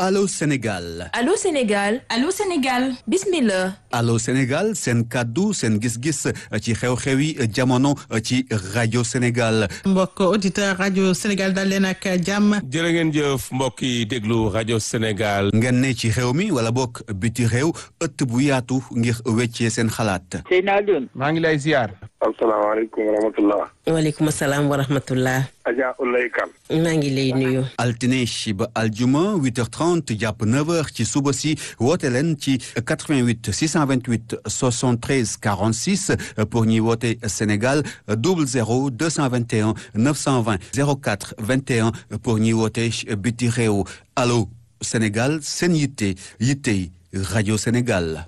Allô Sénégal Allô Sénégal Allô Sénégal bismillah Allô Sénégal seen kàddu seen gis-gis ci xew-xewi jamono ci rajo Sénégal mbokk auditeur rajo Sénégal dal leen ak jàmm jërë ngeen jëf mbokk yi déglu rajo Sénégal ngeen ne ci xew mi wala bokk biti réew ëtt bu yaatu ngir weccee seen xalaat Seyna Alioune maa ngi lay ziar asalaamaaleykum wa rahmatullah waaleykum salaam wa rahmatullah Adja Ulay Kan maa ngi lay nuyu altine ba aljuma 8h30 jàpp 9h ci suba si woote leen ci 88 628 73 46 pour ñuy woote Sénégal 00 221 920 04 21 pour ñuy woote biti réew allo Sénégal seen yitte yitte rajo Sénégal.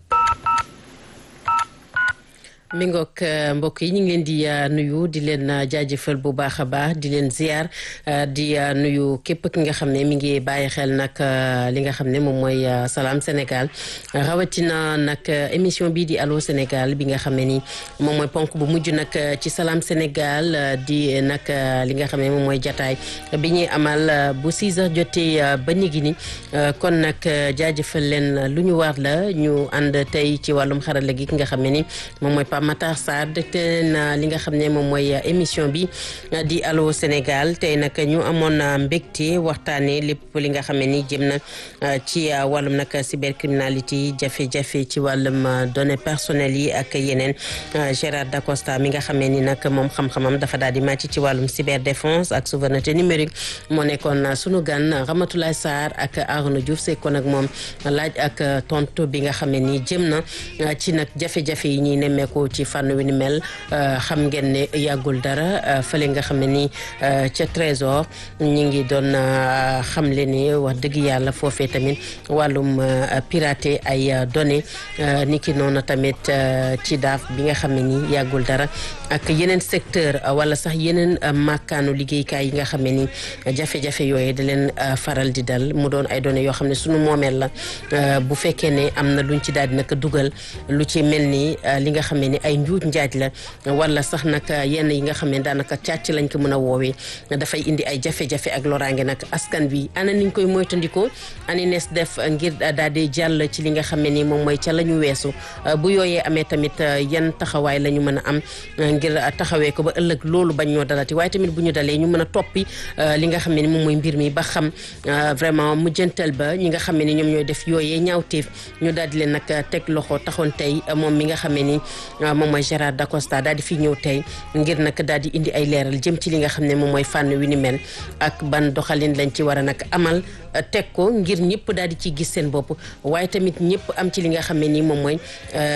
mi ngoog mbokk yi ñu ngi leen di nuyu di leen jaajëfal bu baax a baax di leen ziar di nuyu képp ki nga xam ne mi ngi bàyyi xel nag li nga xam ne moom mooy salaam Sénégal rawatina nag émission bii di allo Sénégal bi nga xam ne ni moom mooy ponk bu mujj nag ci salaam Sénégal di nag li nga xam ne moom mooy jataay bi ñuy amal bu 6 heures jotee ba nigi ni kon nag jaajëfal leen lu ñu war la ñu ànd tey ci wàllum xarala gi ki nga xam ne ni moom mooy Matar Sarr dëkte na li nga xam ne moom mooy émission bi di allo Sénégal tey nag ñu amoon mbégte waxtaanee lépp li nga xam ne ni jëm na ci wàllum nag cybercriminalité jafe-jafe ci wàllum données personnelles yi ak yeneen Gérard Dacosta mi nga xam ne ni nag moom xam-xamam dafa daal di màcc ci wàllum cyberdéfense ak souveraineté numérique moo nekkoon sunu gan Ramatoulaye Sarr ak Arnaud Diouf sekkoon ak moom laaj ak tontu bi nga xam ne ni jëm na ci nag jafe-jafe yi ñuy nemmeeku ci fànn wi ni mel xam ngeen ne yàggul dara fële nga xam ne ni ca trésor ñi ngi doon xamle ne wax dëgg yàlla foofee tamit wàllum piraté ay données ni ki noonu tamit ci daaf bi nga xam ne ni yàggul dara ak yeneen secteur wala sax yeneen màkkaanu liggéeykaay yi nga xam ne ni jafe-jafe yooyu da leen faral di dal mu doon ay données yoo xam ne sunu moomeel la bu fekkee ne am na luñ ci daal di naka dugal lu ci mel ni li nga xam ne ni ay njuuj njaaj la wala sax nag yenn yi nga xam ne daanaka càcc lañ ko mën a woowee dafay indi ay jafe-jafe ak loraange nag askan bi ana niñ koy moytandikoo ani nees def ngir daal di jàll ci li nga xam ne ni moom mooy ca la ñu weesu bu yooyee amee tamit yan taxawaay la ñu mën a am ngir taxawee ko ba ëllëg loolu bañ ñoo dalati waaye tamit bu ñu dalee ñu mën a toppi li nga xam ne ni moom mooy mbir mi ba xam vraiment mujjantal ba ñi nga xam ne ni ñoom ñooy def yooyee ñaawteef ñu daal di leen nag teg loxo taxoon tey moom mi nga xam ne ni moom mooy Gérard Dacosta daal di fi ñëw tey ngir nag daal di indi ay leeral jëm ci li nga xam ne moom mooy fànn wi ni mel ak ban doxalin lañ ci war a nag amal teg ko ngir ñëpp daal di ci gis seen bopp waaye tamit ñëpp am ci li nga xam ne nii moom mooy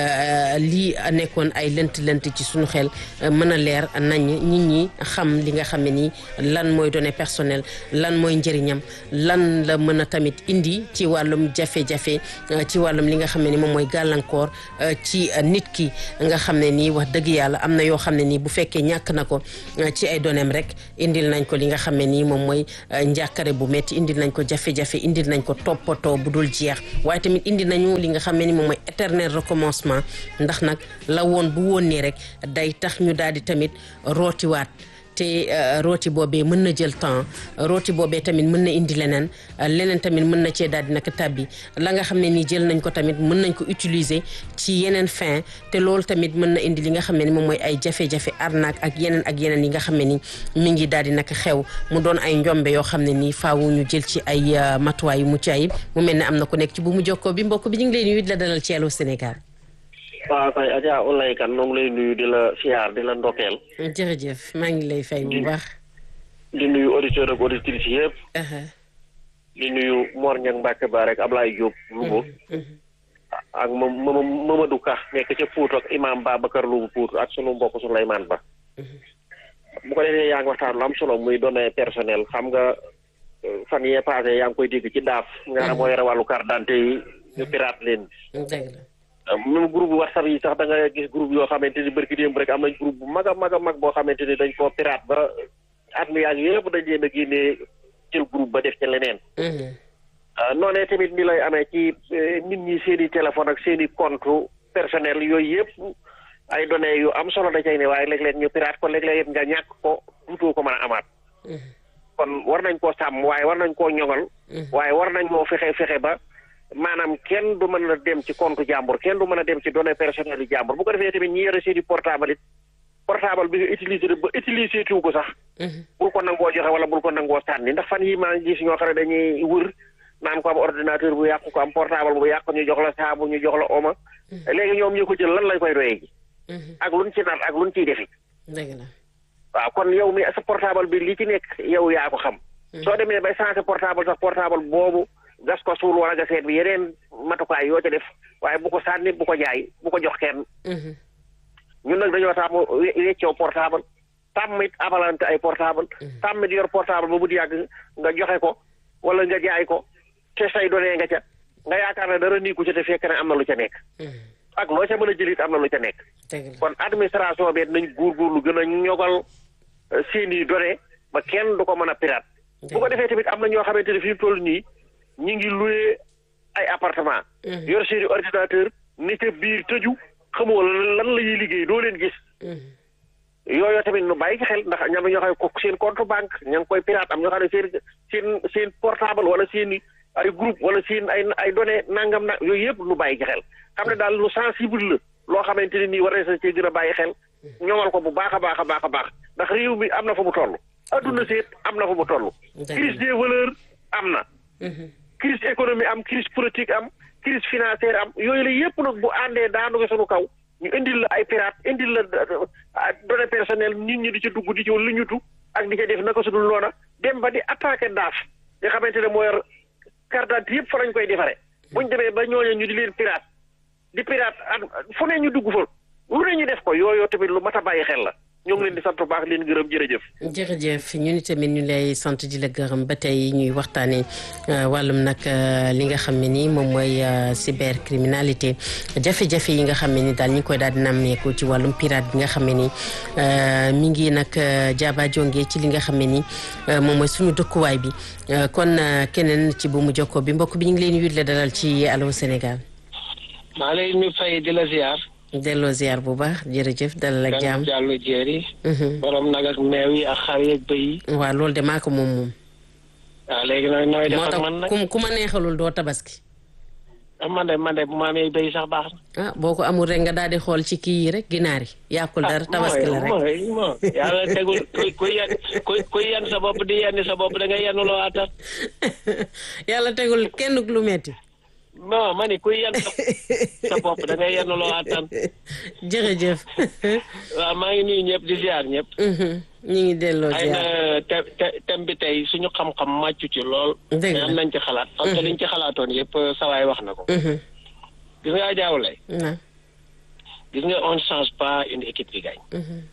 lii nekkoon ay lënt-lënt ci suñu xel mën a leer nañ nit ñi xam li nga xam ne nii lan mooy données personnelles lan mooy njëriñam lan la mën a tamit indi ci wàllum jafe-jafe ci wàllum li nga xam ne ni moom mooy gàllankoor ci nit ki nga xam ne nii wax dëgg yàlla am na yoo xam ne nii bu fekkee ñàkk na ko ci ay doneem rek indil nañ ko li nga xam ne nii moom mooy njàkkare bu metti indil nañ ko jafe-jafe indil nañ ko toppatoo bu dul jeex waaye tamit indi nañu li nga xam ne ni moom mooy éternel recommencement ndax nag la woon bu woon nii rek day tax ñu daal di tamit rootiwaat te rooti boobee mën na jël temps rooti boobee tamit mën na indi leneen leneen tamit mën na cee daal di nag tàbbi la nga xam ne nii jël nañ ko tamit mën nañ ko utiliser ci yeneen fin te loolu tamit mën na indi li nga xam ne ni moom mooy ay jafe-jafe arnaque ak yeneen ak yeneen yi nga xam ne ni mi ngi daal di nag xew mu doon ay njombe yoo xam ne nii faawu ñu jël ci ay matuwaay yu mucc ayib mu mel ne am na ku nekk ci bu mu jokkoo bi mbokk bi ñu ngi lay nuyu di la dalal ci Allô Sénégal. waaw kay Adja Ulay Kan noo ngi lay nuyu di la siyaar di la ndokkeel. jërëjëf maa ngi lay fay bu baax. di nuyu auditeur ak auditrices yëpp. di nuyu Mor Niang Mbacke ba rek Ablaye Diop. Louga. ak Mama Mamadou Ka nekk ca Pout ak imam Babacar Louga Pout ak sunu mbokk Souleymane Ba. bu ko defee yaa ngi waxtaan lu am solo muy données personnelles xam nga fan yee passé yaa ngi koy dégg ci daaf. nga xam moo yore wàllu carte d'identité yi ñu pirate leen. dëgg la. même groupe whatsapp yi sax da nga gis groupe yoo xamante ni barki démb rek am nañ groupe bu mag a mag a mag boo xamante ni dañ koo pirate ba at mi yaag yëpp dañ leen a génnee jël groupe ba def ca leneen noonee tamit ni lay amee ci nit ñi seen i téléphone ak seen i compte personnel yooyu yëpp ay données yu am solo da cay ne waaye léeg-léeg ñu pirate ko léeg-léeg nga ñàkk ko duutoo ko mën a amaat kon war nañ koo sàmm waaye war nañ koo ñoŋal waaye war nañ moo fexe fexe ba maanaam kenn du mën a dem ci compte jàmbur kenn du mën a dem ci données personnelles yu jàmbur bu ko defee tamit ñi yore seeni portable it portable bi nga utiliser ba utiliser tuuti ko sax bul ko nangoo joxe wala bul ko nangoo sànni ndax fan yi maa ngi gis ñoo xam ne dañuy wër naan ko am ordinateur bu yàqu ko am portable bu yàqu ñu jox la saabu ñu jox la oma léegi ñoom ñu ko jël lan lañ koy doyee ji ak luñ ci nar ak luñ ciy defi dëgg la waaw kon yow mi sa portable bi li ci nekk yow yaa ko xam soo demee bay changé portable sax portable boobu gas ko suul wala gaseet bi yeneen matukaay yoo ca def waaye bu ko sànni bu ko jaay bu ko jox kenn ñun nag dañoo tàmm weccoo portable tàmmit abalante ay portable tàmmit yor portable ba mu di yàgg nga joxe ko wala nga jaay ko te say données nga ca nga yaakaar ne dara nii ku ca te fekk ne am na lu ca nekk ak loo ca mën a jëlit am na lu ca nekk kon administration bi nañ góorgóorlu gën a ñogal seeni données ba kenn du ko mën a pirate bu ko defee tamit am na ñoo xamante ne fi mu toll nii ñi ngi loué ay appartement yor seeni ordinateur ni ca biir tëju xamoo lan la ñuy liggéey doo leen gis yooyu tamit nu bàyyi ci xel ndax ñam ñoo xam ne ko seen compte banque ña ngi koy pirate am ñoo xam ne seen seen seen portable wala seen ay groupe wala seen ay ay données nangam na yooyu yëpp nu bàyyi ci xel xam ne daal lu sensible la loo xamante ne nii war na sa cee gën a bàyyi xel ñoŋal ko bu baax a baax a baax a baax ndax réew mi am na fa mu toll adduna seet am na fa mu toll crise des valeurs am na crise économie am crise politique am crise financière am yooyu la yëpp nag bu àndee daanu ko sunu kaw ñu indil la ay pirate indil la données personnelles nit ñi di ci dugg di ci lu ñutu ak di ca def naka sudul noona dem ba di attaqué daaf nga xamante ne moo yor carte d'identité yëpp fa lañ koy defare buñ demee ba ñooñu ñu di leen pirate di pirate fu ne ñu dugg fa lu ne ñu def ko yooyu tamit lu mat a bàyyi xel la ñoo ngi leen di sant bu baax leen gërëm jërëjëf. jërëjëf ñu ni tamit ñu lay sant di la gërëm ba tey ñuy waxtaanee wàllum nag li nga xam ne ni moom mooy cybercriminalité jafe-jafe yi nga xam ne ni daal ñu koy daal di nammeeku ci wàllum pirate bi nga xam ne ni mi ngi nag jaaba jonge ci li nga xam ne ni moom mooy suñu dëkkuwaay bi kon keneen ci bu mu jokkoo bi mbokk bi ñu ngi leen yutle dalal ci Allô Sénégal. maa lay ñu fay di la ziar. delloo ziar bu baax jërëjëf dalal ak jàmm jàllu jéeri borom nag ak meew yi ak xar yeeg bëy yi waaw loolu de maa ko moom moom waaw léegi nag nooy def moo ak tax man nag ku ku ma neexalul doo tabaski man de man de bu ma amee bëy sax baax na ah boo ko amul rek nga daal di xool ci kii yi rek ginaar yi yàqul dara tabaski la rek mooy moo yàlla tegul kuy kuy yan kuy kuy yan sa bopp di yenni sa bopp da ngay yennuloo attan yàlla tegul kenn lu metti non ma ni kuy yan sa sa bopp da ngay yennuloo attan jërëjëf waaw maa ngi nuyu ñëpp di ziar ñëpp ñu ngi delloo ay na ziar te te thème bi tey suñu xam-xam màccu ci lool Dëgg mais la. am nañ ci xalaat parce que liñ ci xalaatoon yëpp sawaay wax na ko gis nga jaawlay na gis nga on ne change pas une équipe qui gagne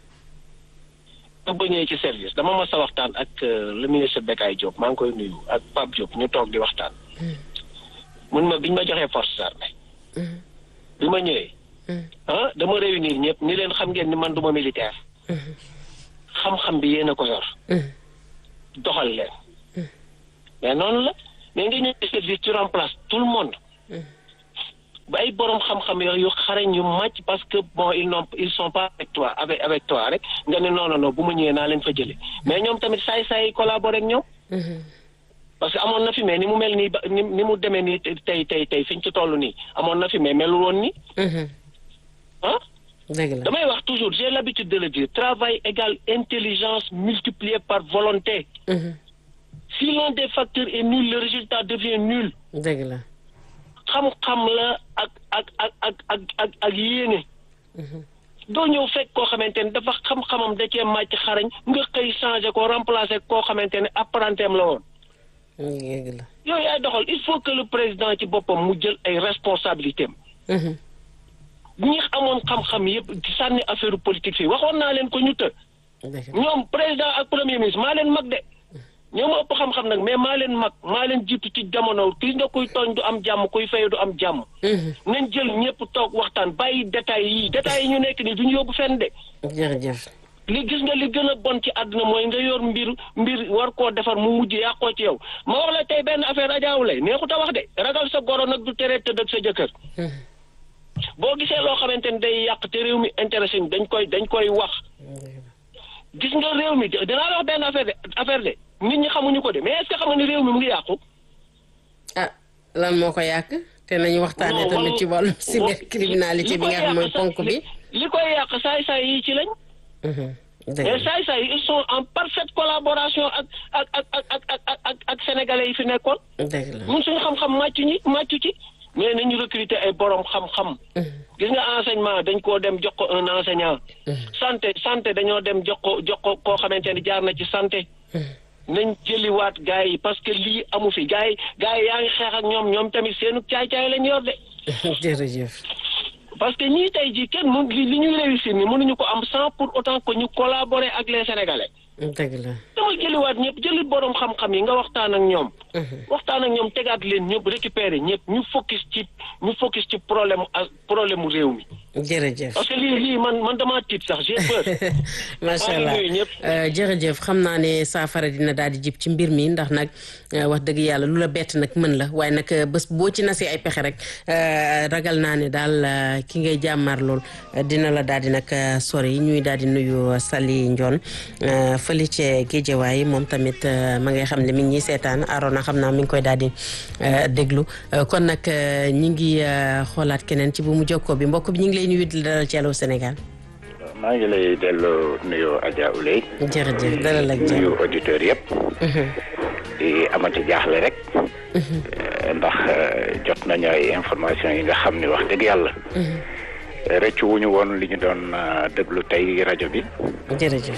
ba ñëwee ci service dama mas a waxtaan ak euh, le ministre Bekay Diop maa ngi koy nuyu ak Pape Diop ñu toog di waxtaan mun ma biñ ma joxee forces armées bi ma ñëwee ah dama réunir ñëpp ni leen xam ngeen ni man duma militaire xam-xam bi yéen a ko yor doxal leen mais noonu la mais nga ñëw ci service tu remplaces tout le monde ba ay borom xam-xam yooyu yu xarañ yu màcc parce que bon ils n'ont ils sont pas avec toi avec avec toi rek nga ne non non non bu ma ñëwee naa leen fa jëlee mais ñoom tamit saay saay collaborer ak ñoom. parce que amoon na fi mais ni mu mel nii ba ni ni mu demee nii tey tey tey fi ñu ci toll nii amoon na fi mais melul woon nii ah. dëgg la damay wax toujours j'ai l'habitude de le dire travail égale intelligence multipliée par volonté. si l'un des facteurs est nul le résultat devient nul. dëgg la xam-xam la ak ak ak ak ak ak ak yéene doo ñëw fekk koo xamante ne dafa xam-xamam da cee màcc xarañ nga xëy changé ko remplacé koo xamante ne apprentim la woon dëgg la yooyu ay doxal il faut que le président ci boppam mu jël ay responsabilités am ñi amoon xam-xam yëpp di sànni affaire politique fii waxoon naa leen ko ñu të dëgg la ñoom président ak premier ministre maa leen mag de ñoo ma ëpp xam-xam nag mais maa leen mag maa leen jiitu ci jamono kii nga kuy tooñ du am jàmm kuy fay du am jàmm. nañ jël ñëpp toog waxtaan bàyyi détails yi détails yi ñu nekk nii duñu yóbbu fenn de. jërëjëf li gis nga li gën a bon ci àdduna mooy nga yor mbir mbir war koo defar mu mujj yàqoo ci yow ma wax la tey benn affaire ajaawule neexut a wax de ragal sa goro nag du tere tëdd ak sa jëkkër. boo gisee loo xamante ni day yàq te réew mi intéressé dañ koy dañ koy wax. gis nga réew mi dinaa la wax benn affaire de affaire de nit ñi xamuñu ko de mais est-ce que xam nga ni réew mi mu ngi yàqu. ah lan moo ko yàq te nañu waxtaanee tamit ci wàllu cybercriminalité bi nga xam mooy ponk bi. li koy yàq saay-saay yi ci lañ. mais saay-saay yi ils sont en parfaite collaboration ak ak ak ak ak ak ak ak sénégalais yi fi nekkoon. dëgg la ñun suñu xam-xam màccu ñi màccu ci. mais nañu recruter ay borom xam-xam. gis nga enseignement dañ koo dem jox ko un enseignant. santé santé dañoo dem jox ko jox ko koo xamante ni jaar na ci santé. nañ jëliwaat gars yi parce que lii amu fi gars yi gars yi yaa ngi xeex ak ñoom ñoom tamit seenu caay-caay lañ yor de. jërëjëf. parce que ñii tey jii kenn mun li li ñuy réussir ni mënuñu ko am sans pour autant que ñu collaborer ak les sénégalais. dëgg la. dama jëliwaat ñëpp jëli borom xam-xam yi nga waxtaan ak ñoom. waxtaan ak ñoom tegaat leen ñëpp récupérer ñëpp ñu focus ci ñu focus ci problème ak problème mu réew mi. jërëjëf. parce que lii lii man man damaa tiit sax j'ai peur. macha allah jërëjëf xam naa ne saafara dina daal di jib ci mbir mi ndax nag wax dëgg yàlla lu la bett nag mën la waaye nag bés boo ci nasee ay pexe rek ragal naa ne daal ki ngay jàmmaar lool dina la daal di nag sori ñuy daal di nuyu Sali Ndion fële ci Géejawaay moom tamit ma ngay xam ne mi ngi ñuy seetaan Arona xam naa mi ngi koy daal di déglu kon nag ñi ngi xoolaat keneen ci bu mu jokkoo bi mbokk bi ñu ngi lay nuyu di la dalal ci Allô Sénégal. maa ngi lay delloo nuyoo Adja Ouley. jërëjëf dalal ak jàmm nuyu auditeurs yëpp. di amati jaaxle rek. ndax jot nañu ay information yi nga xam ni wax dëgg yàlla. rëccu wuñu woon li ñu doon déglu tey rajo bi. jërëjëf.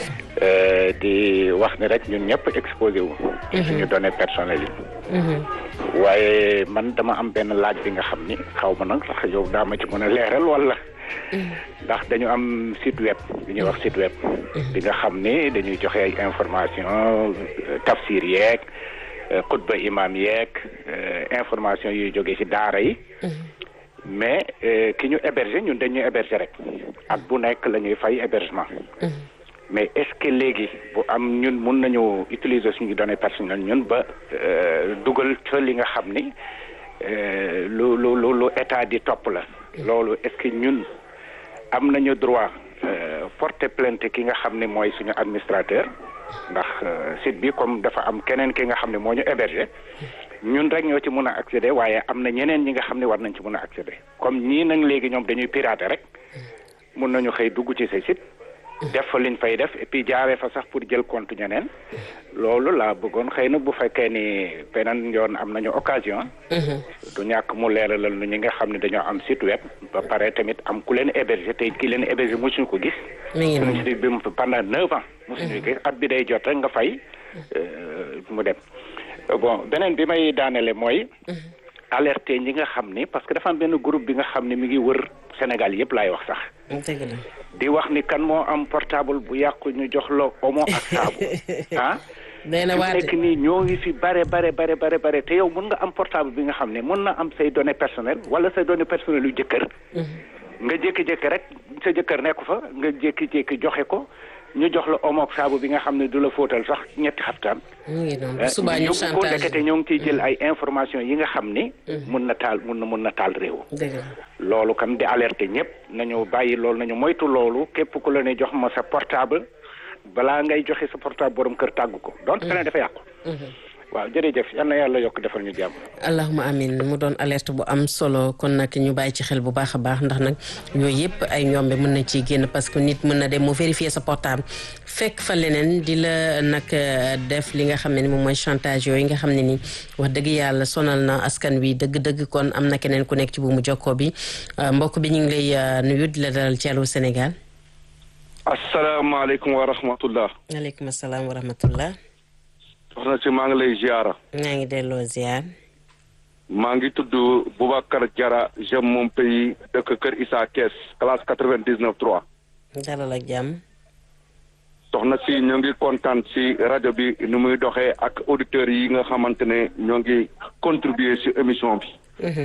di wax ni rek ñun ñëpp exposé wu. ci suñu données personnelles yi. waaye man dama am benn laaj bi nga xam ni xaw ma nag sax yow daa ma ci mën a leeral wala. ndax dañu am site web bi ñuy wax site web. bi nga xam ni dañuy joxe ay information tafsir yeeg xutba imam yeeg information yuy jóge ci daara yi. mais ki ñu héberger ñun dañuy héberger rek ak bu nekk la ñuy fay hébergement. mais est-ce que léegi bu am ñun mun nañu utiliser suñu données personnelles ñun ba dugal fa li nga xam ni lu lu lu lu état di topp la. loolu est-ce que ñun am nañu droit porter plainte ki nga xam ne mooy suñu administrateur ndax site bi comme dafa am keneen ki nga xam ne moo ñu héberger ñun rek ñoo ci mun a accéder waaye am na ñeneen ñi nga xam ne war nañ ci mun a accéder comme ñii nag léegi ñoom dañuy pirater rek mun nañu xëy dugg ci sa site. def fa liñ fay def et puis jaaree fa sax pour jël compte ñeneen loolu laa bëggoon xëy na bu fekkee ni beneen yoon am nañu occasion. du ñàkk mu leeralal nu ñi nga xam ne dañoo am site web. ba pare tamit am ku leen héberger te ki leen héberger mosuñu ko gis. mi ngi site bi pendant neuf ans. mosuñu gis at bi day jot rek nga fay mu dem bon beneen bi may daanele mooy. alerter ñi nga xam ni parce que dafa am benn groupe bi nga xam ne mi ngi wër Sénégal yëpp laay wax sax. dëgg la. di wax ni kan moo am portable bu yàqu ñu jox la omo ak saabu ah. day na waate nekk nii ñoo ngi fi bare bare bare bare bare te yow mun nga am portable bi nga xam ne mun na am say données personnelles wala say données personnelles yu jëkkër. nga jékki-jékki rek sa jëkkër nekku fa nga jékki-jékki joxe ko ñu jox la omo ak saabu bi nga xam ne du la fóotal sax ñetti xaftaan. mu ngi noonu subaa ñu ko chantage ndekete ñoo ngi ciy jël ay information yi nga xam ni. mun na taal mun na mun na taal réew. dëgg la. loolu kam di alerter ñëpp nañu bàyyi loolu nañu moytu loolu képp ku la ne jox ma sa portable balaa ngay joxe sa portable borom kër tàggu ko donc feneen dafa yàqu. waaw jërëjëf yal na yàlla yokk defal ñu jàmm. allahuma amin mu doon alerte bu am solo kon nag ñu bàyyi ci xel bu baax a baax ndax nag yooyu yëpp ay ñombe mën na ciy génn parce que nit mën na dem mu vérifier sa portable fekk fa leneen di la nag def li nga xam ne ni moom mooy chantage yooyu nga xam ne ni wax dëgg yàlla sonal na askan wi dëgg-dëgg kon am na keneen ku nekk ci buumu jokkoo bi mbokk bi ñu ngi lay nuyu di la dalal ci Allô Sénégal. asalaamaaleykum wa rahmatullah. waaleykum salaam wa rahmatullah. soxna si maa ngi lay ziara. ñaa ngi delloo ziar. maa ngi tudd Boubacar Diarra j'aime mon pays dëkk Kër Issa Kees classe quatre-vingt-dix-neuf trois. dalal ak jàmm. soxna si ñoo ngi kontaan si rajo bi ni muy doxee ak auditeurs yi nga xamante ne ñoo ngi contribuer si émission bi.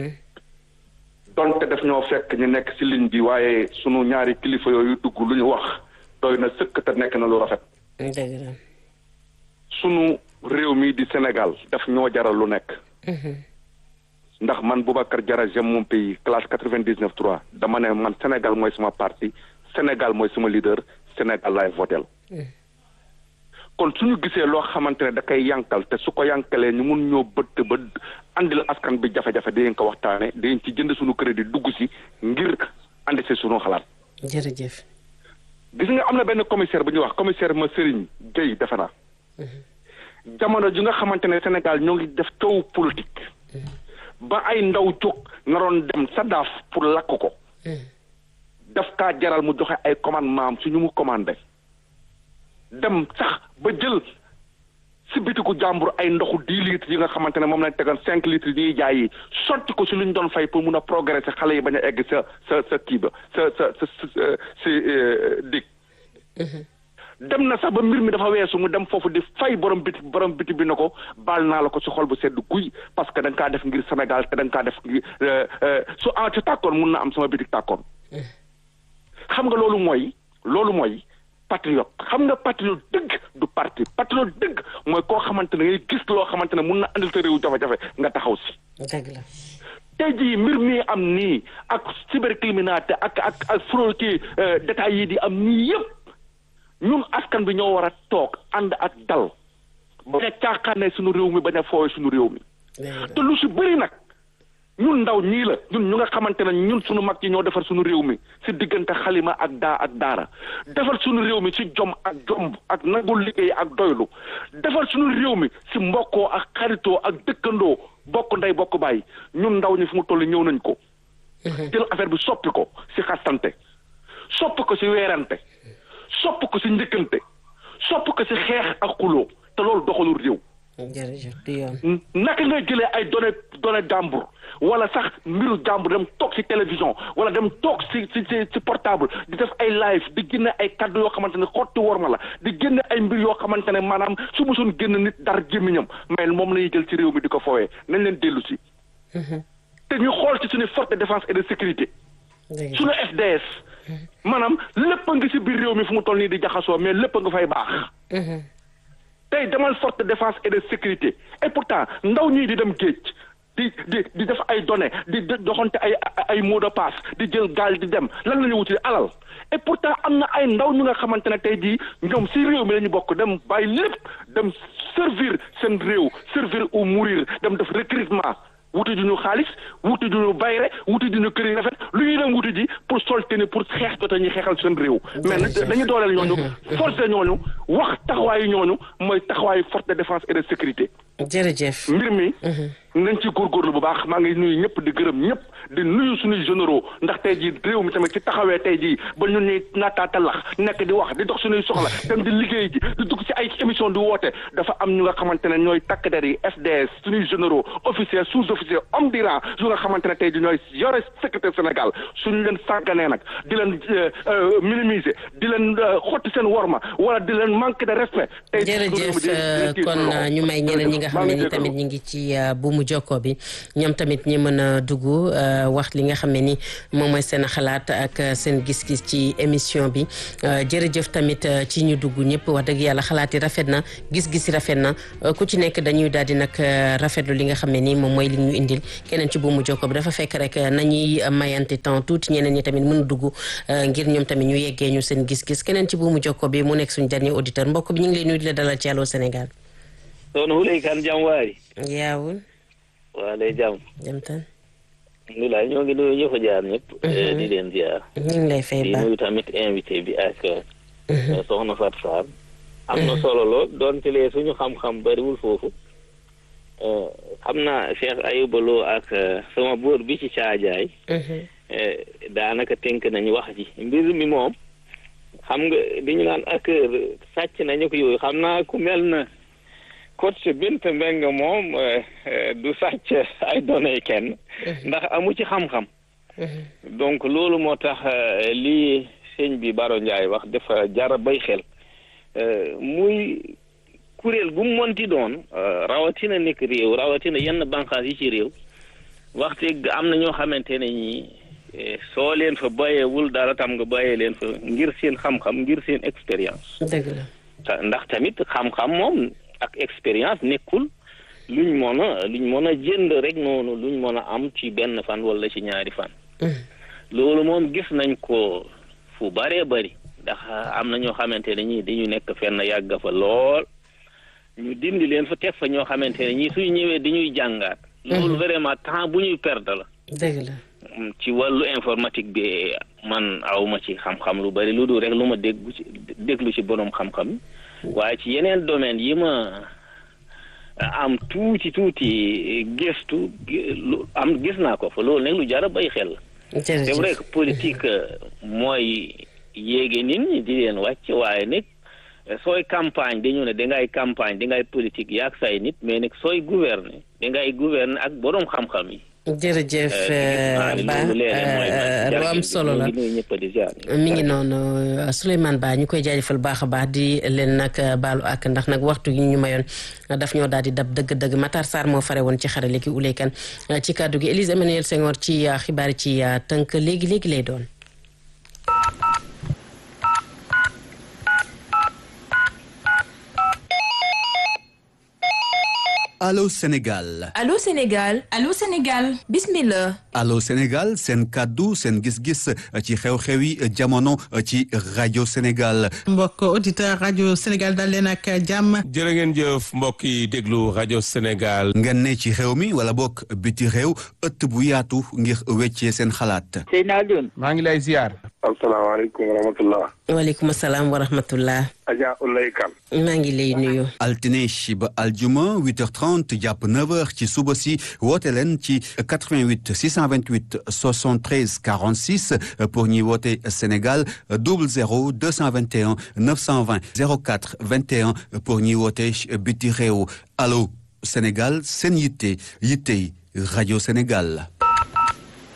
donte def ñoo fekk ñu nekk si ligne bi waaye sunu ñaari kilifa yooyu dugg lu ñu wax doy na sëkk te nekk na lu rafet. dëgg la. sunu réew mi di Sénégal daf ñoo jaral lu nekk. ndax man Boubacar Diarra j'aime mon pays classe quatre-vingt-dix-neuf trois dama ne man Sénégal mooy sama parti Sénégal mooy sama leader Sénégal laay votel kon suñu gisee loo xamante ne da koy yankal te su ko yankalee ñu mun ñoo bëtt ba andil askan bi jafe-jafe dinañ ko waxtaane dinañ ci jënd suñu crédit dugg si ngir andi si suñu xalaat jërëjëf gis nga am na benn commissaire bu ñuy wax commissaire ma Serigne Gueye defe naa jamono ji nga xamante ne Sénégal ñoo ngi def coow politique ba ay ndaw jóg naroon dem SADAF pour lakk ko daf kaa jaral mu joxe ay commandement am su ñu mu commandé dem sax ba jël si bitiku jàmbur ay ndoxu dix litres yi nga xamante ne moom lañ tegoon cinq litres yi ñuy jaay yi sotti ko si lu ñu doon fay pour mun a progresser xale yi bañ a egg sa sa sa kii ba sa sa sa si dig dem na sax ba mbir mi dafa weesu mu dem foofu di fay borom biti borom biti bi na ko baal naa la ko si xol bu sedd guy parce que da nga kaa def ngir Sénégal te da nga kaa def ngir su en ci tàkkoon mun na am sama bitik tàkkoon xam nga loolu mooy loolu mooy patriote xam nga patriote dëgg du parti patriote dëgg mooy koo xamante ne ngay gis loo xamante ne mun na andil sa réew jafe-jafe nga taxaw si dëgg la tey jii mbir mi am nii ak cybercriminalité ak ak ak fraude kii détails yi di am nii yëpp ñun askan bi ñoo war a toog ànd ak dal bañ a caaxaane suñu réew mi bañ a foowe suñu réew mi te lu si bëri nag ñun ndaw ñii la ñun ñu nga xamante ne ñun suñu mag yi ñoo defar suñu réew mi si diggante xalima ak daa ak daara defar suñu réew mi si jom ak jomb ak nangul liggéey ak doylu defar suñu réew mi si mbokkoo ak xaritoo ak dëkkandoo bokk ndey bokk bàyyi ñun ndaw ñi fu mu toll ñëw nañ ko jël affaire bi soppi ko si xastante soppi ko si weerante sopp ko si njëkkante sopp ko si xeex ak xuloo te loolu doxalul réew jërëjëf du yoon naka ngay jëlee ay données données jàmbur wala sax mbiru jàmbur dem toog si télévision wala dem toog si si si si portable di def ay live di génne ay kaddu yoo xamante ne xotti worma la di génne ay mbir yoo xamante ne maanaam su mosoon génn nit dar gémmiñam mais moom la ñuy jël ci réew mi di ko foowee nañ leen dellu si te ñu xool ci suñu force de défense et de sécurité suñu FDS maanaam lépp a ngi si biir réew mi fu mu toll nii di jaxasoo mais lépp a nga fay baax tey demal force de défense et de sécurité et pourtant ndaw ñii di dem géej di di di def ay données di doxante ay ay mot de passe di jël gaal di dem lan la ñu wuti alal et pourtant am na ay ndaw ñu nga xamante ne tey jii ñoom si réew mi la ñu bokk dem bàyyi lépp dem servir seen réew servir ou mourir dem def recrutement wuti ju ñu xaalis wuti ju ñu bayre wuti ju ñu kër yi rafet lu ñuy dem wuti ji pour solte ni pour xeex jota ñuy xeexal seen réew mais dañu dooleel ñooñu force ñooñu wax taxawaayu ñooñu mooy taxawaayu force de défense et de sécurité jërëjëf mbir mi nañ ci góorgóorlu bu baax maa ngi nuyu ñëpp di gërëm ñëpp di nuyu suñuy généraux ndax tey jii réew mi tamit ci taxawee tey jii ba ñun ñuy naataatalax nekk di wax di dox suñuy soxla dem di liggéey ji di dugg ci ay émission di woote dafa am ñu nga xamante ne ñooy takk der yi FDS suñuy généraux officiers sous-officiers homme di rang yu nga xamante ne tey jii ñooy yore sécurité Sénégal suñu leen sàgganee nag di leen minimiser di leen xotti seen worma wala di leen manque de respect tey jërëjëf kon ñu may ñeneen ñi nga xam ne ni tamit ñi ngi ci buumu jokko bi ñoom tamit ñi mën a dugg wax li nga xam ne ni moom mooy seen xalaat ak seen gis-gis ci émission bi jërëjëf tamit ci ñu dugg ñëpp wax dëgg yàlla xalaat yi rafet na gis-gis yi rafet na ku ci nekk dañuy daal di nag rafetlu li nga xam ne ni moom mooy li ñu indil keneen ci buumu jokko bi dafa fekk rek nañuy mayante temps tuuti ñeneen ñi tamit mën a dugg ngir ñoom tamit ñu yeggee ñu seen gis-gis keneen ci buumu jokko bi mu nekk suñu dernier auditeur mbokk bi ñu ngi lay nuyu di la dalal ci Allô Sénégal soxna Wulay Kan jàmm waari yaawul waa day jàmm jam tan alhamdulilah ñoo ngi nuyu ñëpp jaar ñëpp di leen ziar ñu ngi lay fay di baax nuyu tamit invité bi ak soxna Fat Sarr am na solo lool doonte lee suñu xam-xam bariwul foofu xam naa Cheikh Ayouba Lo ak sama boor bi ci caajaay daanaka tënk nañu wax ji mbir mi moom xam nga di ñu naan ak sàcc nañu ko yooyu xam naa ku mel na coach Binta Mbengue moom du sàcc ay données kenn ndax amu ci xam-xam donc loolu moo tax lii sëñ bi Baro Ndiaye wax dafa jara bay xel muy kuréel gu mu monti doon rawatina nekk réew rawatina yenn bànqaas yi ci réew waxte am na ñoo xamante ne ñi soo leen fa bàyyeewul dara tam nga bàyyee leen fa ngir seen xam-xam ngir seen expérience dëgg la ndax tamit xam-xam moom ak expérience nekkul luñ mën a luñ mën a jënd rek noonu luñ mën a am ci benn fan wala ci ñaari fan loolu moom gis nañ ko fu bëree bëri ndax am na ñoo xamante ne ñii dañu nekk fenn yàgg fa lool ñu dindi leen fa teg fa ñoo xamante ne ñii suñu ñëwee dañuy jàngaat. loolu vraiment temps bu ñuy perdre la. dëgg la. ci wàllu informatique bi man awma ci xam-xam lu bari lu dul rek lu ma déggu ci déglu ci borom xam-xam waaye ci yeneen domaine yi ma am tuuti tuuti gëstu lu am gis naa ko fa loolu nag lu jar a bay xel. c'est vrai que politique mooy yéege nit ñi di leen wàcc waaye nag sooy campagne dañu ne dangay campagne dangay politique yaag say nit mais nag sooy gouverner dangay gouverner ak borom xam-xam yi. jërëjëf Ba lu am solo la mi ngi noonu Souleymane Ba ñu koy jaajëfal baax a baax di leen nag baalu ak ndax nag waxtu yi ñu mayoon daf ñoo daal di dab dëgg-dëgg Matar Sarr moo fare woon ci xarale ki uleykan ci kàddu gi Élise Emmanuel Senghor ci xibaar yi ci tënk léegi léegi lay doon. Allô Sénégal. Allô Sénégal. Allô Sénégal. Bismillah. Allô Sénégal seen kàddu seen gis-gis ci xew-xewi jamono ci rajo Sénégal. mbokk auditeur rajo Sénégal dal leen ak jàmm. jërë ngeen jëf mbokk yi déglu rajo Sénégal. ngeen ne ci xew mi wala bokk biti réew ëtt bu yaatu ngir weccee seen xalaat. Seyna Alioune. maa ngi lay ziar. asalaamaaleykum wa rahmatullah. waaleykum salaam wa rahmatullah. Adja Oulaye Kane. maa ngi lay nuyu. altine ba aljuma 8h30 jàpp 9h ci suba si woote leen ci 88 628 73 46 pour ñi woote Sénégal 00 221 920 04 21 pour ñi woote biti réew allo Sénégal seen yitte yitte rajo Sénégal.